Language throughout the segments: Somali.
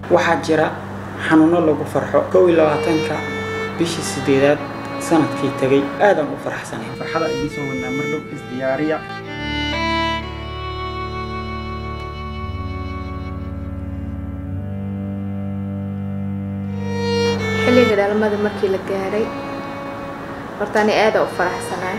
waxaa jira xanuuno lagu farxo kow iyo labaatanka bishii sideedaad sanadkii tegay aadaan u faraxsanay farxada idiin soo wadnaa mar dhow isdiyaariya xilliga dhalmada markii la gaaray horta ani aada u faraxsanaay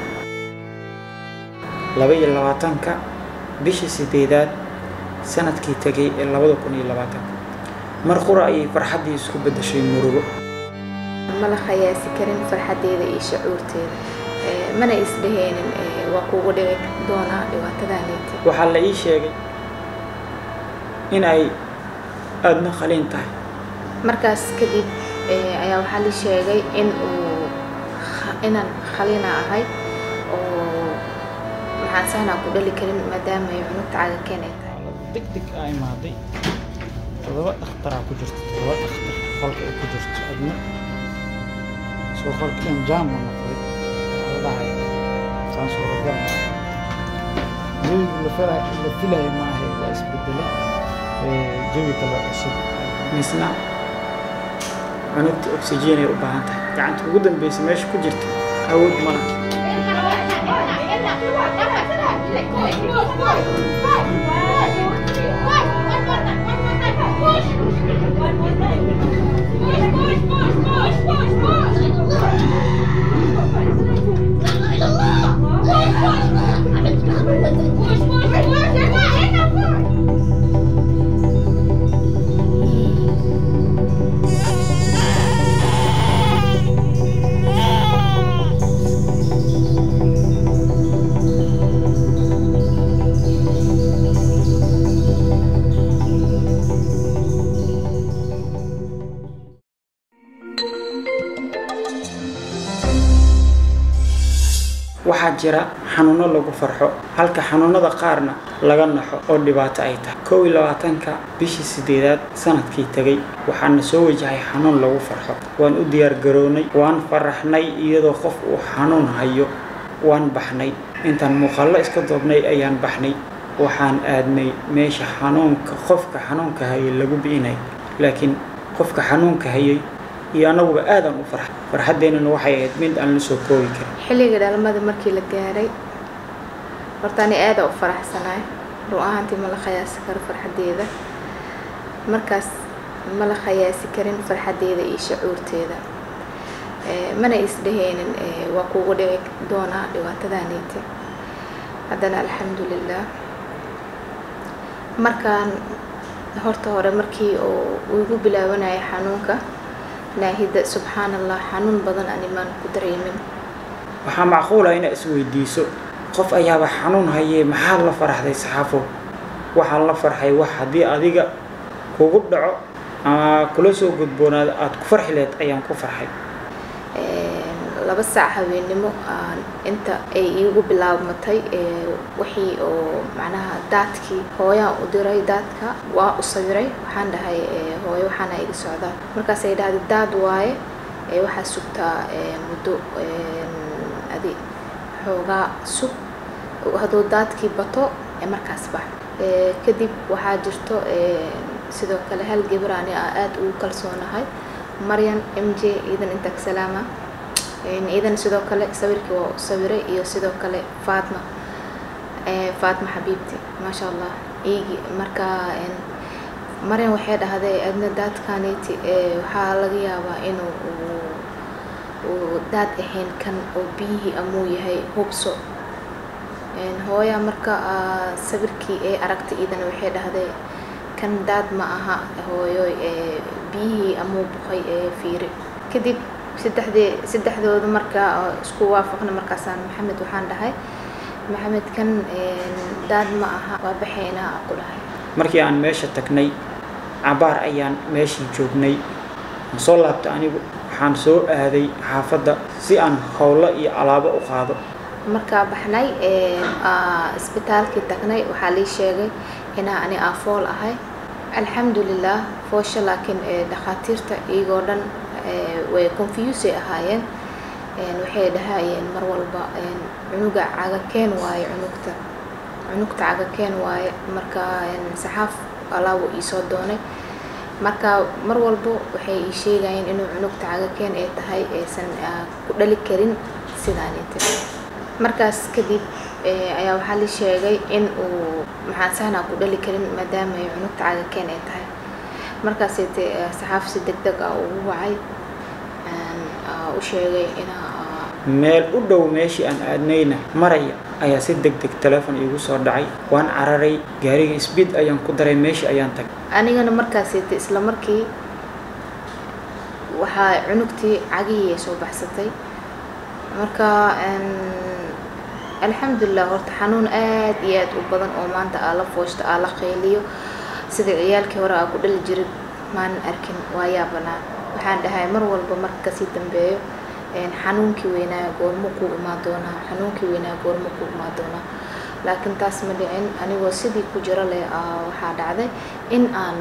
laba iyo labaatanka bishii sideedaad sanadkii tegay ee labada kun iyo labaatanka mar qura ayay farxaddii isku beddeshay murugo ma la khayaasi karin farxaddeeda iyo shucuurteeda Eh, mana isdheheenin eh, waa kugu dhici doonaa dhibaatadaaneyta waxaa la ii sheegay in ay aadna qaliin tahay markaas kadib eh, ayaa waxaa la sheegay in uu kha- inaan khalina ahay oo maxaan sahnaa ku dhali karin maadaama ay cunugta cagakeen ay tahay deg deg aa imaaday todoba dhakhtaraa ku jirta todoba dhakhtar qolka ay ku jirto adna soo qolkiian jaamu noqday wadahay saan suuragal ma jawigu la fila- la filayo ma ahay waa isbedelay ee, jawi kale cusub misna cunugta oxygenay u baahan tahay gacanta ugu dambeysa meesha ku jirta awood ma laha waxaa jira xanuuno lagu farxo halka xanuunada qaarna laga naxo oo dhibaato ay tahay kow iyo labaatanka bishii sideedaad sanadkii tegay waxaana soo wajahay xanuun lagu farxo waan u diyaar garownay waan faraxnay iyadoo qof uu xanuun hayo waan baxnay intaan muuqaallo iska doobnay ayaan baxnay waxaan aadnay meesha xanuunka qofka xanuunka hayay lagu bi'inay laakiin qofka xanuunka hayay iyo annaguba aadaan u farxay farxaddeennana waxay ahayd mid aan la soo koobi karin xilliga dhalmada markii la gaaray horta ani aada u faraxsanaay run ahaantii ma la khayaasi karo farxaddeeda markaas ma la khayaasi karin farxaddeeda iyo shucuurteeda Eh, mana isdheheenin eh, waa kugu dhici doonaa dhibaatadaaneyta haddana alxamdulilah markaan horta hore markii uu uu igu bilaabanaya xanuunka naahida subxaan allah xanuun badan animaan ku dareemin waxaa macquula inaad isweydiiso qof ayaaba xanuun hayee maxaad la faraxday saxaafo waxaan la farxay wax haddii adiga kugu dhaco ama kula soo gudboonaada aada ku farxi lahayd ayaan ku farxay Een, laba saac habeennimo aan inta ay iigu bilaabmatay ee, wixii oo macnaha daadkii hooyaan u diray daadka waa u sawiray waxaan dhahay ee, hooyo waxaana iga socdaa markaasay dhahday daad waaye ee, waxaa sugtaa ee, muddo een, adi xoogaa sug hadduu daadkii bato ee markaas bax Ee, kadib waxaa jirto ee, sidoo kale hal gabar ani aan aada ugu kalsoonahay maryan m j ciidan intaag salaama Een, ciidan sidoo kale sawirkii waa u sawiray iyo sidoo kale faatma Ee, faatma xabiibti maasha allah iigi marka een, maryan waxay dhahday adna daadkaneyti ee, waxaa laga yaabaa inuu uu- uu daad ahayn kan oo biyihii amuu yahay hubso Een, hooya marka aa, sawirkii ee aragtay iidana waxay dhahday kan daad ma aha hooyo ee biyihii amuu buqay ee fiiri kadib saddexdee saddexdooda markaa oo isku waafaqna markaasaan maxamed waxaan dhahay maxamed kan een, daad ma aha waa baxaynaa aan ku dhahay markii aan meesha tagnay cabaar ayaan meeshii joognay aan soo laabtay anigu waxaan soo aaday xaafadda si aan howlo iyo alaabo u qaado markaa baxnay een, aa, isbitaalkii tagnay waxaa lii sheegay inaa ani aafool ahay alxamdulilah foosha laakiin ee, dhakhaatiirta iyagoo dhan ee, way confusey ahaayeen Een, waxay dhahayeen mar walba een, cunuga cagakeen waaye cunugta cunugta cagakeen waaye marka een, saxaaf alaabu iisoo doonay marka mar walbo waxay ii sheegayeen inuu cunugta cagakeen ay tahay aysan ku dhali karin sidaanite markaas kadib ayaa waxaa la sheegay in uu maxaan sahnaa ku dhali karin maadaama ay cunugta cagakeen ay tahay markaasayte saxaaf si deg deg ah ugu wacay u sheegay inaa meel u dhow meeshii aan aadnayna maraya ayaa si deg deg telefon iigu soo dhacay waan cararay gaariga sbiid ayaan ku daray meeshii ayaan tagay anigana markaasayte isla markii waxaa cunugtii cagihii ay soo baxsatay marka alxamdulilah horta xanuun aad iyo aad u badan oo maanta aa la fooshto aa la qeyliyo sida ciyaalkii hore aa ku dhali jirin maanan arkin waa yaabanaa waxaan dhahay mar walba marka kasii dambeeyo xanuunkii weynaa goormo ku imaan doonaa xanuunkii weynaa goormo ku imaan doonaa laakiin taas ma dhicin anigoo sidii ku jiro leh waxaa dhacday in aan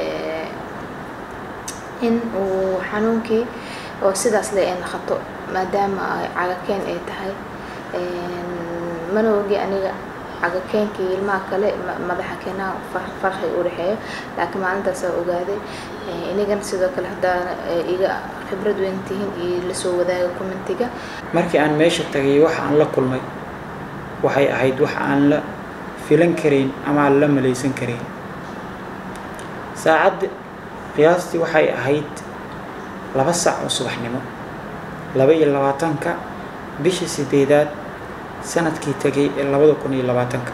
in uu xanuunkii oo sidaas le ay naqato maadaama cagakeen ay tahay mana ogi aniga cagakeenkii ilmaha kale madaxa keenaa farqi u dhexeeyo laakiin maalintaasaa ogaaday inigan sidoo kale haddaa iga khibrad weyn tihiin iyo lasoo wadaaga commentiga markii aan meesha tagay waxa aan la kulmay waxay ahayd wax aan la filan karayn ama aan la malaysan karayn saacadda qiyaastii waxay ahayd laba sac oo subaxnimo laba iyo labaatanka bishii sideedaad sanadkii tegay ee labada kun iyo labaatanka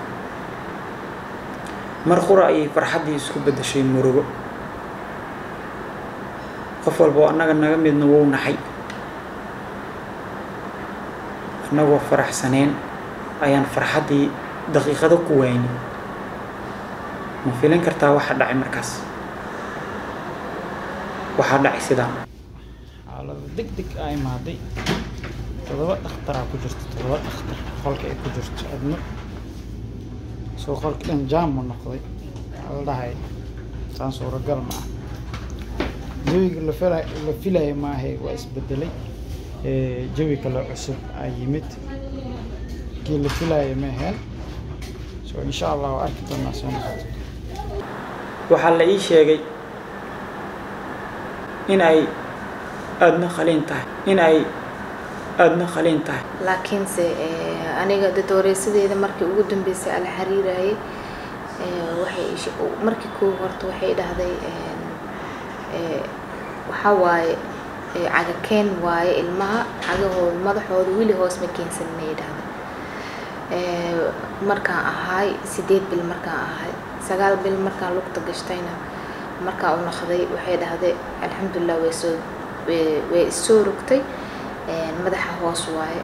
mar qura ayay farxaddii isku beddeshay murugo qof walba oo annaga naga midna wou naxay annagoo faraxsaneen ayaan farxaddii daqiiqado ku waayni ma filin kartaa waxa dhacay markaas waxaa dhacay sidaa xaalada deg deg aa imaaday todoba dhakhtaraa ku jirto todoba dhakhtar qolka ay ku jirto adno soo qolka dhan jaamu noqday waxaa la dhahay saan suuragal ma ah jawiga la fila la filaya maahe waa isbedelay jawi kale cusub aa yimid kii la filaya ma aheen so insha allah waa arki doonaa soo noqoto waxaa la ii sheegay in ay aadna qaliin tahay in ay aadna qaliin tahay laakiinse aniga dadwareysadeeda markii ugu dambeysay ala xiriirayay waxay markii koo horta waxay dhahday waxaa waaye cagakeen waaye ilmaha cagahooda madaxooda weli hoos ma keensanin ay dhahday markaan ahaay sideed bil markaan ahay sagaal bil markaan lugta gashtayna markaa u naqday waxay dhahday alxamdulilah way soo way issoo rogtay madaxa hoos waaye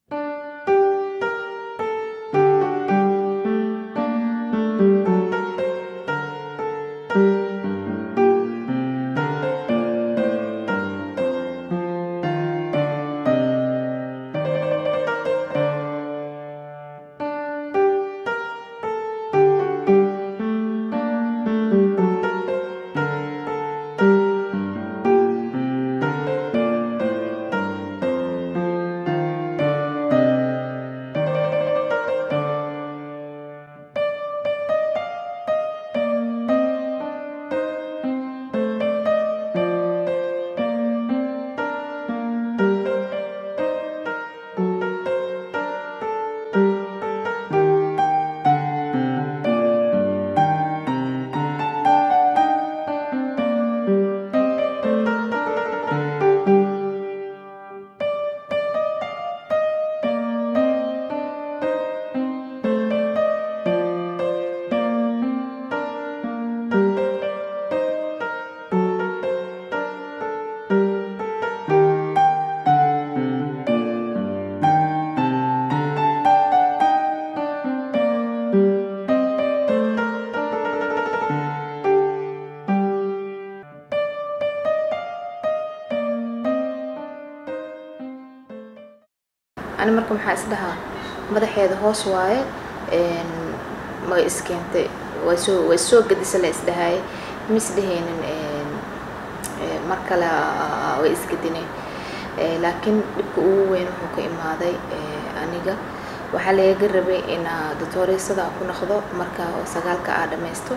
ani marka maxaa isdhahaa madaxeeda hoos waaye ma iskeentay way soo way soo gadisa la isdhahaye ma isdhahaynin mar kale way isgadineen laakiin dhibka ugu weyn wuxuu ka imaaday aniga waxaa lagaga rabay in doctooreysada ku noqdo marka sagaalka aa dhammaysto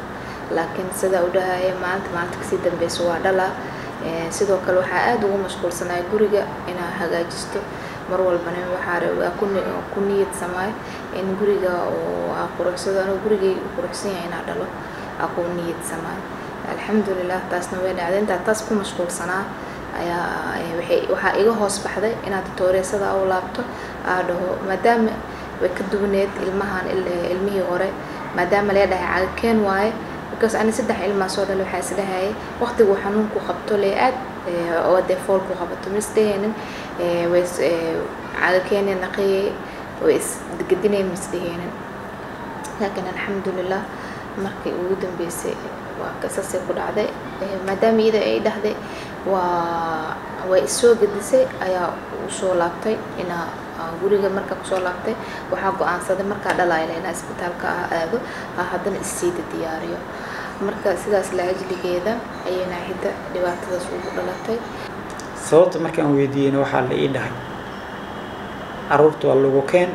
laakiin sidaa u dhahaya maalinta maalinta kasii dambeysa waa dhalaa sidoo kale waxaa aada ugu mashquulsanaya guriga inaa hagaajisto mar walbana waxaa ku niyad samaayo in guriga oo aa quruxsado anuu gurigay u quruxsan yahay inaa dhalo aa ku niyad samaayo alxamdulilah taasna way dhacday intaa taas ku mashquulsanaa ayaa waxaa iga hoos baxday inaad tooreysada u laabto aa dhaho maadaama way ka duwaneed ilmahan ilmihii hore maadaama lee dhahay cagakeen waaye because ani saddex ilmaa soo dhalay waxaa isdhahayay waqtigu xanuunku qabto lee aad oo dee foolku qabato misdheheenin way cagakeeni naqiyay way isgedineen misdheheenin laakiin alxamdulilah markii ugu dambeysay waa kasasay ku dhacday maadaama iyada ay dhahday waa way isoo gedisay ayaa usoo laabtay inaa guriga marka kusoo laabtay waxaa go-aansaday markaa dhalaayla inaa isbitaalka ah aado haddana issiida diyaariyo marka sidaas la ajligeeda ayay naahida dhibaatadaas ugu dhalatay sababta markaan weydiiyeyna waxaa la ii dhahay caruurta waa lagu keen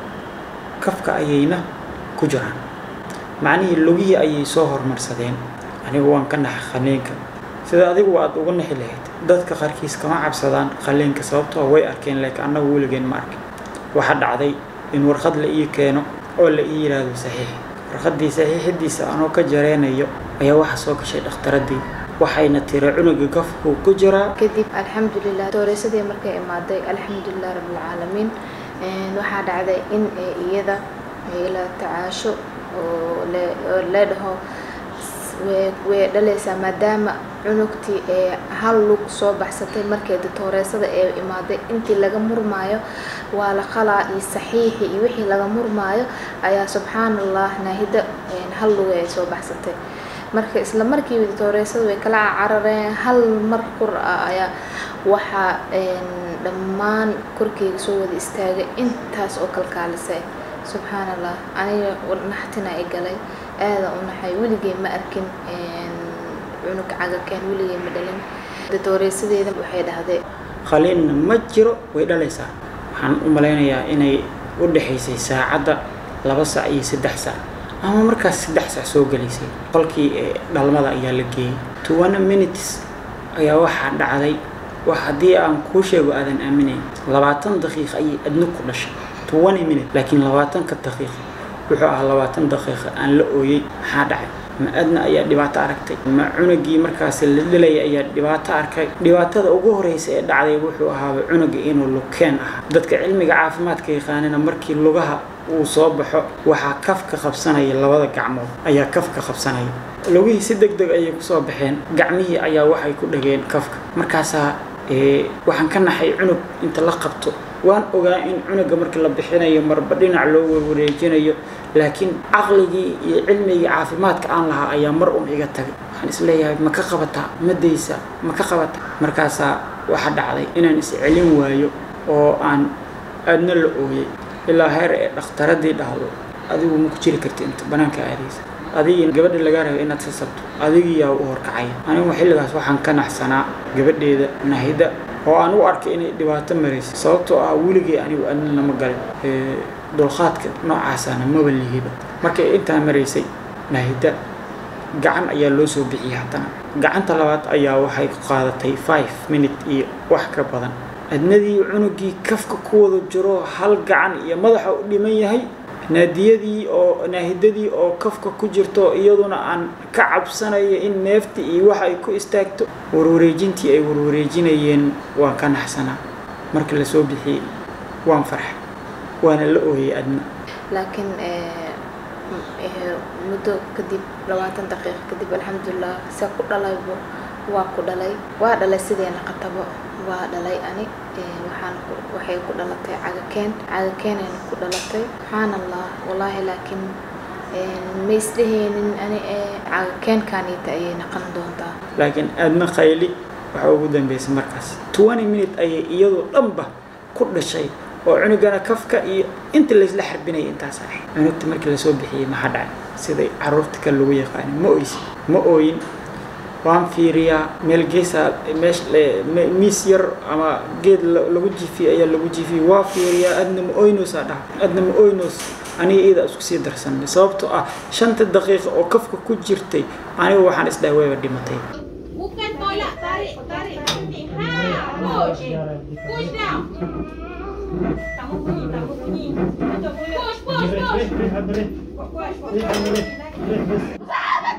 kafka ayayna ku jiraan macnihii logihii ayay soo hormarsadeen anigu waan ka naxa qaliinka sida adigu aad uga naxi lahayd dadka qaarkiis kama cabsadaan qaliinka sababtoo way arkeen laakiin annagu weligeen ma arkin waxaa dhacday in warqad la ii keeno oo la ii yidhaahdo saxiix warqaddii saxiixidiisa anoo ka jareynayo ayaa waxa soo gashay dhakhtaradii waxayna tiri cunuga gafku ku jiraa kadib alxamdulilah dooreysadii markay imaaday alxamdulilah rabbilcaalamiin waxaa dhacday in iyada la tacaasho oo lee dhaho way dhalaysaa maadaama cunugtii ee hal lug soo baxsatay markay ditooreysada ee imaaday intii laga murmaayo waa la qalaa iyo saxiixi iyo wixii laga murmaayo ayaa subxaan allah naahida hal luga ay soo baxsatay marka isla markiiba ditooreysada way kala carareen hal mar kur ah ayaa waxaa dhammaan korkeyga soo wada istaagay intaas oo kalkaalisay subxaan allah aniga naxtina i galay aada u naxay weligey ma arkin cunug cagakeen weligey ma dhalin datooreysadeeda waxay dhahday qaliinna ma jiro way dhalaysaa waxaan u malaynayaa inay u dhexaysay saacadda laba sac iyo saddex sac ama markaas saddex sac soo gelaysay qolkii ee dhalmada ayaa la geeyey twenty minutes ayaa waxaa dhacday wax haddii aan kuu sheego aadan aaminayn labaatan daqiiq ayay adna ku dhashay twenty minute laakiin labaatanka daqiiq wuxuu ahaa labaatan daqiiqa aan la ooyey maxaa dhacay ma adna ayaa dhibaato aragtay ma cunugii markaas la dhalaya ayaa dhibaato arkay dhibaatada ugu horeysa ee dhacday wuxuu ahaaba cunuga inuu lukeen ahaa dadka cilmiga caafimaadka yaqaanina markii lugaha uu soo baxo waxaa kafka qabsanaya labada gacmood ayaa kafka qabsanaya lugihii si deg deg ayay kusoo baxeen gacmihii ayaa waxay ku dhageen kafka markaasaa waxaan ka naxay cunug inta la qabto waan ogaa in cunuga marka la bixinayo marba dhinac loo warwareejinayo laakiin caqligii iyo cilmigii caafimaadka aan lahaa ayaa mar un iga tagay waxaan isleeyahay ma ka qabataa ma daysaa ma ka qabataa markaasaa waxa dhacday inaan is celin waayo oo aan aadna la ooyay ilaa heer ee dhakhtaradii dhahdo adigu ma ku jiri karti inta banaanka aadaysa adigii gabadha lagaa raba inaad sasabto adigiyaa u horkacaya anigu xilligaas waxaan ka naxsanaa gabadheeda nahida oo aan u arkay inay dhibaato maraysay sababtoo ah weligay anigu adna lama galin dulqaadka noocaasana maba lihiba markay intaa maraysay nahida gacan ayaa loo soo bixiyay haddana gacanta labaad ayaa waxay qaadatay five minute iyo wax ka badan adnadii cunugii kafka ku wada jiro hal gacan iyo madaxa u dhiman yahay naadiyadii oo naahidadii oo kafka ku jirto iyaduna aan ka cabsanayo in neefta iyo wax ay ku istaagto warwareejintii ay warwareejinayeen waan ka naxsanaa markii lasoo bixiyey waan farxa waana la ooyay adna laakiin muddo kadib labaatan daqiiqa kadib alxamdulilah se ku dhalaybo waa ku dhalay waa dhalay sideena qatabo waa dhalay ani waxaan waxay ku dhalatay cagakeen cagakeenayna ku dhalatay subxaan allah wallaahi laakiin ma isdheheenin ani cagakeenkaaniita ayay naqan doontaa laakiin aadna qayli waxaa ugu dambeysay markaas twenty minute ayay iyadoo dhanba ku dhashay oo cunugana kafka iyo inta laysla xarbinaya intaas ahayd cunugta markii lasoo bixiyey maxaa dhacay siday caruurta kale lagu yaqaani ma oysi ma ooyin waan fiiriyaa meel geesa meesh miis yar ama geed lagu jiifiyey ayaa lagu jiifiyey waa fiiriyaa adna ma oynosaa dhaha adna ma oynos aniga iyada isku sii darsanay sababtoo ah shanta daqiiqo oo kafka ku jirtay aniga waxaan isdhahay wayba dhimatay Bukan tolak, tarik, tarik nanti. Ha, push. Push down. Tak mau bunyi, tak mau bunyi. Tutup mulut. Push, push, push. Push, push, push.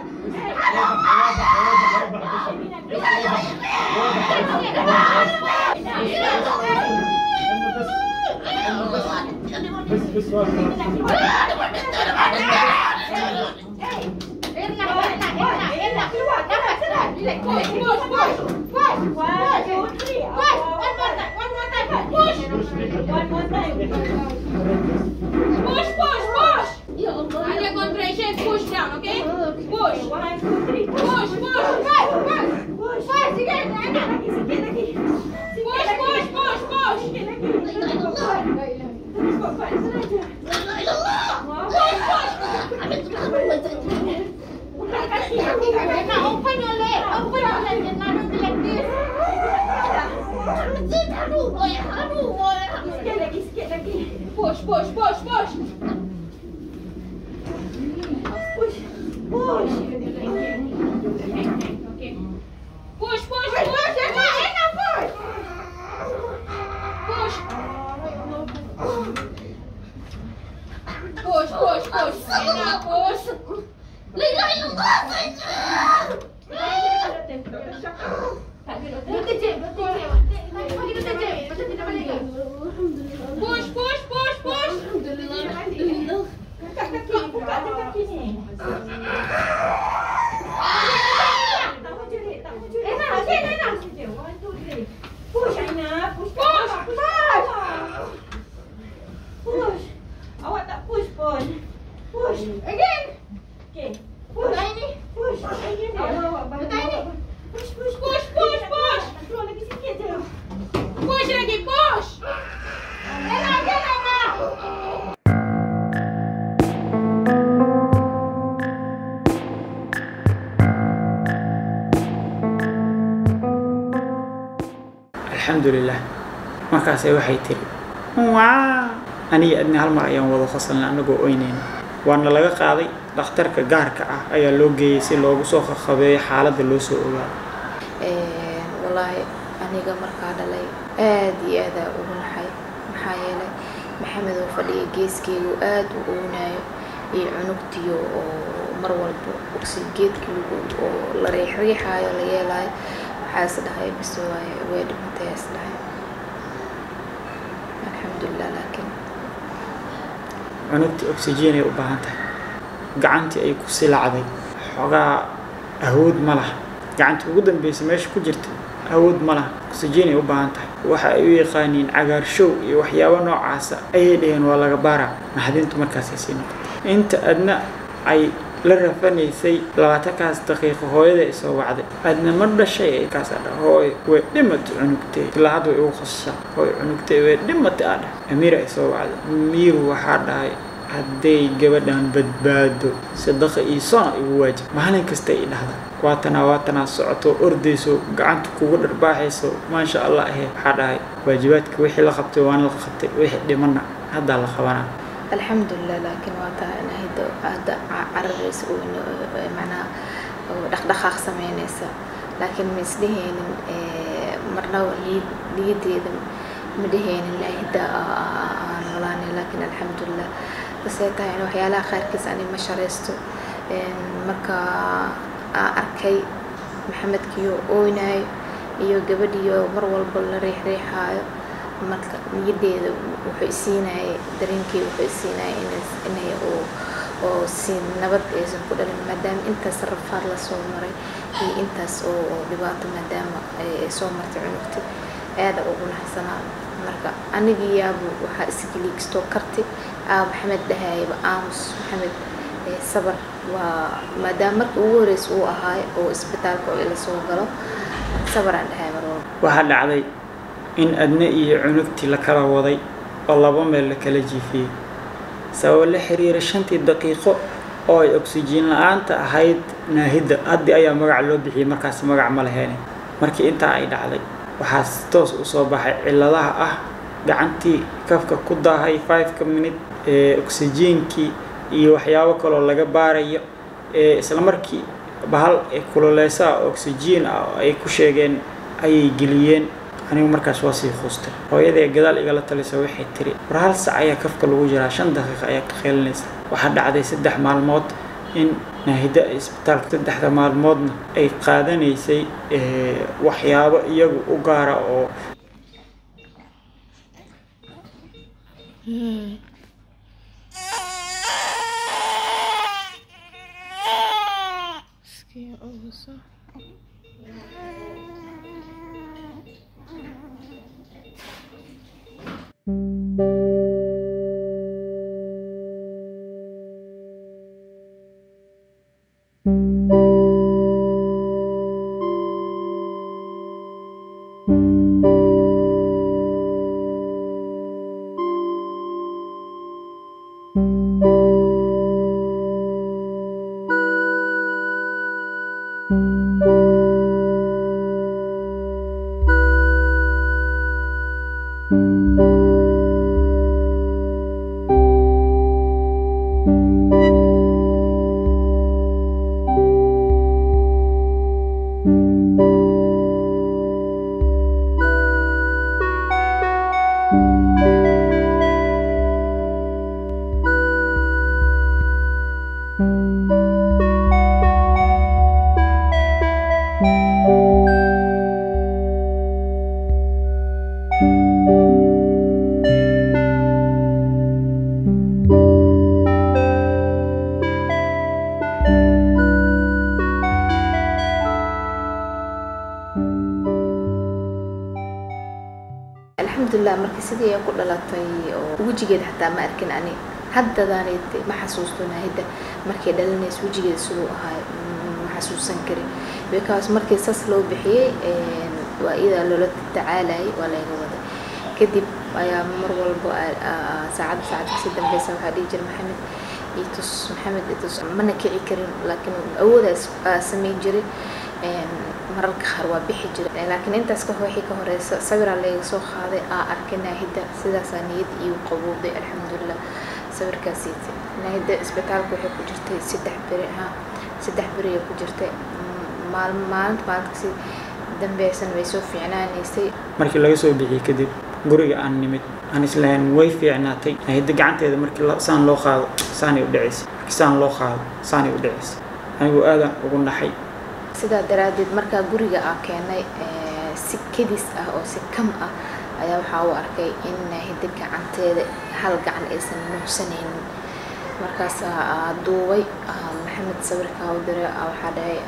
Push, push, push. Push, one, two, three. Push, one more time, one more time. Push. One more time. Push, push, push. Ada contraction, push down, okay? Push. One, two, three. Push, push, push, push. Push. Push, sikit, Ana. Sikit lagi. Push, push, push, push. Sikit lagi. Terus kuat, kuat. Sengaja. Push, push. Buka kaki, kaki, kaki. Now open your leg. Open your leg and now do like this. Sikit lagi, sikit lagi. Push, push, push, push. Push. Push. Okay. Push, push, push. Emma, Emma, push. Push. Push, push, push. Emma, push. Push, push, push, push. Angkat kaki, buka je kaki ni. Tak mau jerit, tak mau jerit. Emma, again, Emma. One, two, three. Push, Aina. Push, push, push. Push. Awak tak push pun. Push. Again. Okay. Push. Push. Again. Awak, awak. balik. Push, push, push, push, push. Keluar lagi sikit je. Push lagi, push. Emma, again, Emma. alxamdulilah markaasay waxay tiri waa aniga adni hal mar ayaan wada fasalnay anagoo oynayna waana laga qaaday dhakhtarka gaarka ah ayaa loo geeyey si loogu soo qaqabeeyo xaaladda loo soo ogaado wallaahi aniga markaa dhalay aad iyo aadaa ugu naxay maxaa yeelay maxamed oo fadhiya geeskeygu aad u ownaayo iyo cunugtiyo oo mar walba ogsi geedkii lagu oo la riixriixaayo la yeelaayo waxaa is dhahay bise waaye way dhimatay is dhahay alxamdulilah laakiin cunugtii oxygenay u baahan tahay gacantii ay ku silacday xoogaa awood ma laha gacantii ugu dambeysay meesha ku jirta awood ma laha oxygenay u baahan tahay waxa ay u yaqaaniin cagaarshow iyo waxyaabo noocaasa ayay dhaheen waa laga baaraa naxdintu markaasay sii noqotay inta adna ay la rafanaysay labaatankaas daqiiqo hooyada ay soo wacday adna ma dhashay ay kaas adha hooy way dhimatay cunugtay ilaa hadda way igu khasashaa hooy cunugtay way dhimatay adha amiir ay soo wacday amiiru waxaa dhahay hadday gabadhan badbaado sadaqa iyo sona igu waajib maalin kasta ay dhahda waatanaa waatanaa socoto ordayso gacanta kugu dharbaaxayso maasha allah ahe waxaa dhahay waajibaadka wixii la qabtay waana la qabtay wixii dhimana haddaa la qabanaa alxamdulilah laakiin waa taa in hidda hadda cararaysa oo macnaha oo dhaqdhaqaaq sameynaysa laakiin ma isdhehaynin marnaba liid liideeda ma dhehaynin la hidda aan walaanay laakiin alxamdulilah basee tahay in waxyaalaha qaarkiis ani ma sharaysto marka aan arkay maxamedkiyo ooynaayo iyo gabadhiyo mar walba la riixriixaayo marka niyadeeda wuxuu isiinayay dareenkeeda wuxuu isiinayay inay oo oo si nabad aysan ku dhalin maadaama intaas rafaad la soo maray iyo intaas oo dhibaato maadaama ay soo martay cunugta aada ugu naxsanaa marka anigii yaabu waxaa isgeliigstoo karti aa maxamed dhahayaba aamus maxamed sabar waa maadaama markii ugu horeysa uu ahaayo oo isbitaalka oo ila soo galo sabaraan dhahay mar walba waxaa dhacday in adna iyo cunugtii la kala waday oo laba meel la kala jiifiyey sababo la xiriira shantii daqiiqo oo ay oksijiin la-aanta ahayd naahidda haddii ayaa magac loo bixiyey markaas magac ma laheene markii intaa ay dhacday waxaa toos u soo baxay cilladaha ah gacantii kafka ku daahay fiveka minute oxygenkii iyo waxyaabo kaloo laga baarayo isla markii bahal kululeysa oxygen ah oo ay ku sheegeen ayay geliyeen anigu markaas waa sii quustay hooyadee gadaal igala talisa waxay tiri war hal sac ayaa kafka lagu jiraa shan daqiiqa ayaa ka qeelinaysa waxaa dhacday saddex maalmood in naahida isbitaalka saddexda maalmoodna ay qaadanaysay waxyaabo iyagu u gaara oo alxamdulilah markii sidii ay ku dhalatay oo wejigeeda xataa ma arkin ani haddadaanad ma xasuusto naahida markay dhalinayso wejigeeda siduu ahaa ma xasuusan karin because markii sas loo bixiyey waa iyadaa loola tacaalayay waa layga waday kadib ayaa mar walba saacadda saacad kasii dambeysa waxaa dhihi jira maxamed itus maxamed itus mana kici karin laakiin awoodaas samayn jiray mararka qaar waa bixi jira laakiin intaas ka wixii ka horeysa sawiraa layga soo qaaday aa arkay naahida sidaasaa niyad iyo qabowday alxamdulilah sawirkaasiiti naahida isbitaalka waxay ku jirtay saddex beri ha saddex beri ay ku jirtay maalin maalinta maalintkasi dambeysana way soo fiicnaanaysay markii laga soo bixiyey kadib guriga aan nimid aan islahayn way fiicnaatay naahida gacanteeda markii saan loo qaado saanay u dhacaysay markii saan loo qaado saanay u dhacaysay anigu aadaan ugu naxay sidaa daraaddeed markaa guriga aa keenay si kedis ah oo si kam ah ayaa waxaa u arkay in naahida gacanteeda hal gacan aysan nuuxsanaynin markaasaa duubay maxamed sawirkaa u diray waxaa dhahay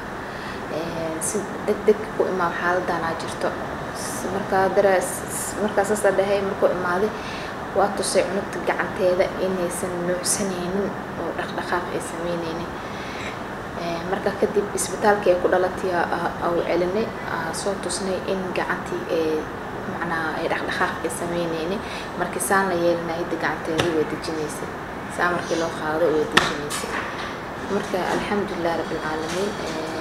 si deg deg ku imaam xaaladaanaa jirto markaa dara markaa saasaa dhahay markuu imaaday waa tusay cunugta gacanteeda inaysan nuuxsanaynin oo dhaqdhaqaaq ay sameynaynin markaa kadib isbitaalkii ay ku dhalatay au celinay soo tusnay in gacantii ee macnaha ay dhaqdhaqaaq ay sameynaynin markii saan la yeelinaa hidda gacanteeda way dejinaysay saa markii loo qaado way dejinaysay marka alxamdulilah rabbilcaalamiin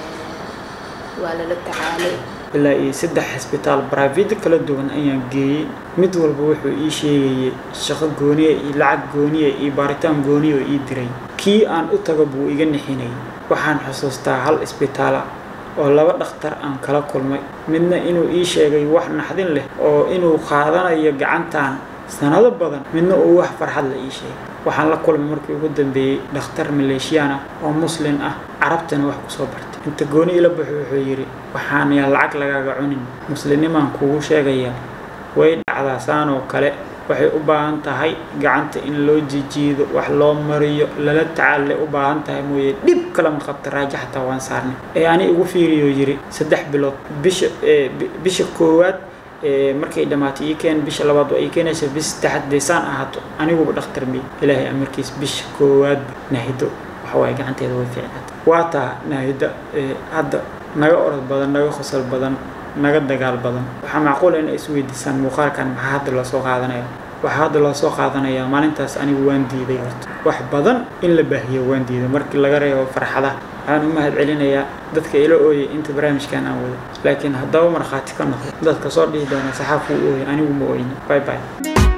waa lala tacaalay ilaa iyo saddex xisbitaal baraafido kala duwan ayaan geeyey mid walba wuxuu ii sheegayay shaqo gooniya iyo lacag gooniya iyo baaritaan gooniya oo ii diray kii aan u tago buu iga nixinayay waxaan xusuustaa hal isbitaala oo laba dhakhtar aan kala kulmay midna inuu ii sheegay wax naxdin leh oo inuu qaadanayo gacantan sanado badan midna uu wax farxad la ii sheegay waxaan la kulmay markii ugu dambeeyey dhakhtar maleeshiyaan ah oo muslin ah carabtana wax kusoo bartay inta gooni ila baxo wuxuu yidhi waxaan yaa lacag lagaaga cunin muslinimaan kugu sheegayaa way dhacdaa saan oo kale waxay u baahan tahay gacanta in loo jijiido wax loo mariyo lala tacaallay u baahan tahay mooye dhib kalama qabta raaja xataa waan saarnay ee ani igu fiiriyoo yidhi saddex bilood bisha bisha koowaad markay dhammaatay ii keen bisha labaad waa ii keenaysa bis saddexaad dee saan ahaato aniguba dhakhtar mey ilaahay amarkiis bisha koowaadba naahido waxawaaye gacanteeda way fiicnaatay waa taa naahida hadda naga orod badan naga qosol badan naga dagaal badan waxaa macquula in ay isweydiisaan muuqaalkan maxaa hadda loo soo qaadanaya waxaa hadda loo soo qaadanayaa maalintaas anigu waan diiday horta wax badan in la baahiyo waan diiday markii laga reebo farxadaha waxaan u mahad celinayaa dadka ila ooyay inta barnaamijkan aan wado laakiin haddaba markhaati ka noqdo dadka soo dhihi doona saxaafuu ooyay anigu ma ooyni bye bye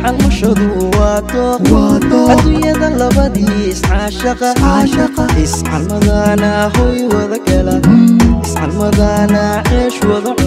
calmashadu waa dooq adduunyada labadii iscaashaqa iscalmadana hoy wada gala iscalmadana ceesh wada